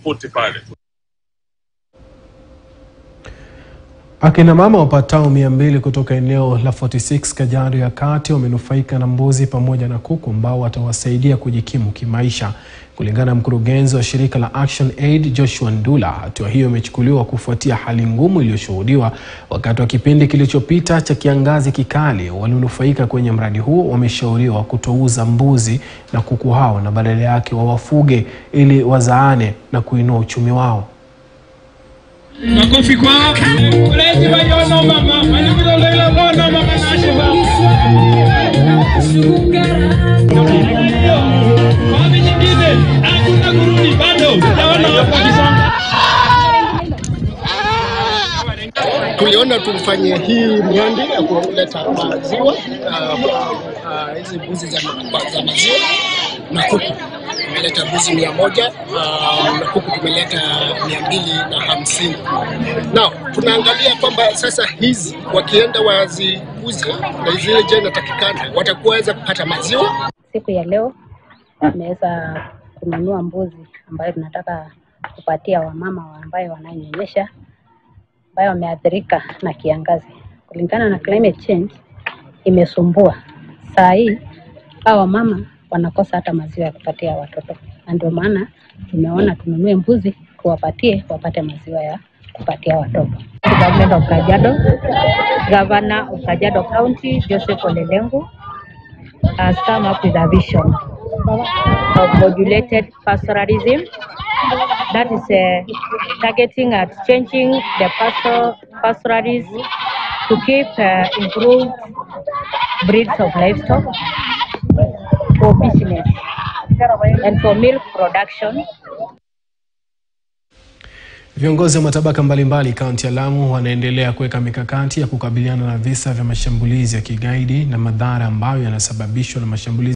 pote pale. Akina mama wapatao mia mbili kutoka eneo la 46 Kajiado ya Kati wamenufaika na mbuzi pamoja na kuku ambao watawasaidia kujikimu kimaisha. Kulingana na mkurugenzi wa shirika la Action Aid Joshua Ndula, hatua hiyo imechukuliwa kufuatia hali ngumu iliyoshuhudiwa wakati wa kipindi kilichopita cha kiangazi kikali. Walionufaika kwenye mradi huo wameshauriwa kutouza mbuzi na kuku hao na badala yake wawafuge ili wazaane na kuinua uchumi wao. Makofi kwao. Ulezi wayono mama, walikuwa leo mama mama nashiba. Wapi nyingine? Hakuna kurudi bado. Naona hapo kisonga. tuliona tumfanyie hii mradi ya kuleta maziwa ah, ah, hizi mbuzi za, ma- za maziwa na kuku. Tumeleta mbuzi mia moja ah, na kuku tumeleta mia mbili na hamsini. Na tunaangalia kwamba sasa hizi wakienda waziuze na zile je inatakikana watakuwa weza kupata maziwa Siku ya leo tumeweza kununua mbuzi ambayo tunataka kupatia wamama wa ambayo wananyonyesha ambayo wameathirika na kiangazi. Kulingana na climate change imesumbua. Saa hii hawa wamama wanakosa hata maziwa ya kupatia watoto, na ndio maana tumeona tununue mbuzi tuwapatie wapate maziwa ya kupatia watoto. Government of Kajiado, Governor of Kajiado County, Joseph Olelengu, has come up with a vision of modulated pastoralism that is uh, targeting at changing the pastor, pastoralism to keep uh, improved breeds of livestock for business and for milk production Viongozi wa matabaka mbalimbali kaunti ya Lamu wanaendelea kuweka mikakati ya kukabiliana na visa vya mashambulizi ya kigaidi na madhara ambayo yanasababishwa na mashambulizi